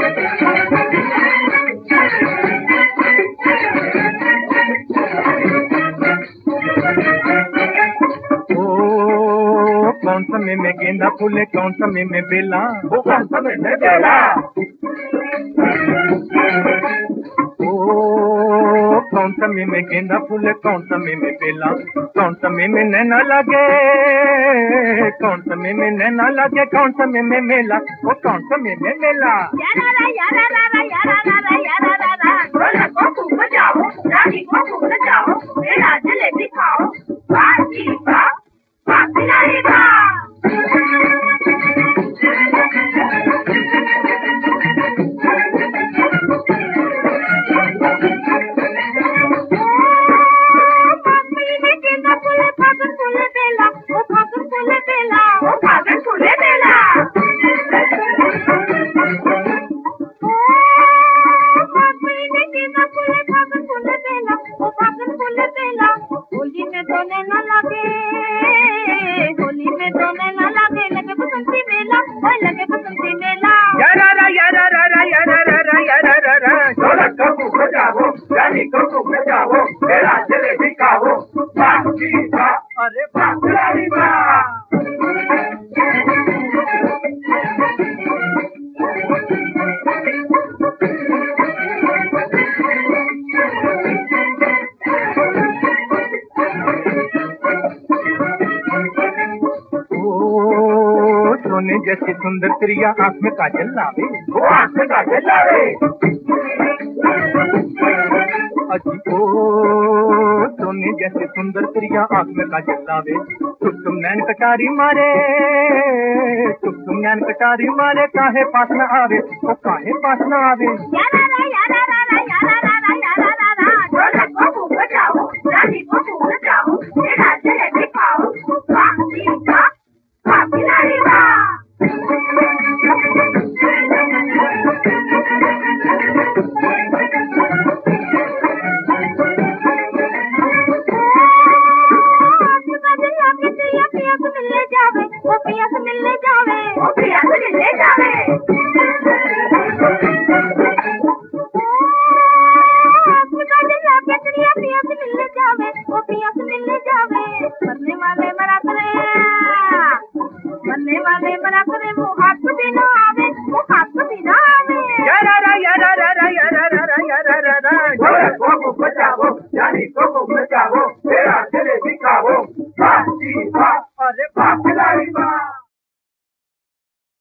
ओ कौन समय में गेंदा फूले कौन समय में बेला वो कौन समय में बेला ओ कौन समय में गेंदा फूले कौन समय में बेला कौन समय में नैना लगे कौन समय में नैना लगे कौन समय में मेला ओ कौन समय में मेला यारारा यारारा यारारा यारारा बोला को खूब बजाओ रानी को खूब नचाओ मेरा जलेबी खाओ बाजी बा बाजी नहीं बा पापड़ी में गेंदा फूले फागुन फूले बेला ओ फागुन फूले बेला वो फागुन फूले बेला पापड़ी में गेंदा फूले फागुन फूले बेला ओ फागुन फूले बेला होली में दोने न लगे होली में दोने न लगे लगे बसंती मेला ओए लगे बसंती मेला यारारा यारारा यारारा यारारा ढोलक को खूब बजाओ रानी को खूब नचाओ मेरा जलेबी खाओ बाजी बा अरे बाजी नहीं बा ओ सोने जैसी सुंदर प्रिया आंख में काजल लावे वो आंख का जलावे अजी ओ सोने जैसे सुंदर प्रिया आंख में काजल लावे तुम तुम नैन कटारी मारे तुम तुम नैन कटारी मारे काहे पास न आवे ओ काहे पास न आवे यारारा यारारा यारारा यारारा ढोलक को खूब बजाओ रानी को खूब नचाओ मेरा जलेबी खाओ बाजी बा बाजी नहीं बा आपका दिल आके तेरा पिया से मिलने जावे ओ पिया से मिलने जावे वो प्रिया से मिलने जावे आपका दिल आके तेरा पिया से मिलने जावे ओ पिया से मिलने जावे मरने वाले मरा करे मरने वाले मरा करे वो हाथ बिना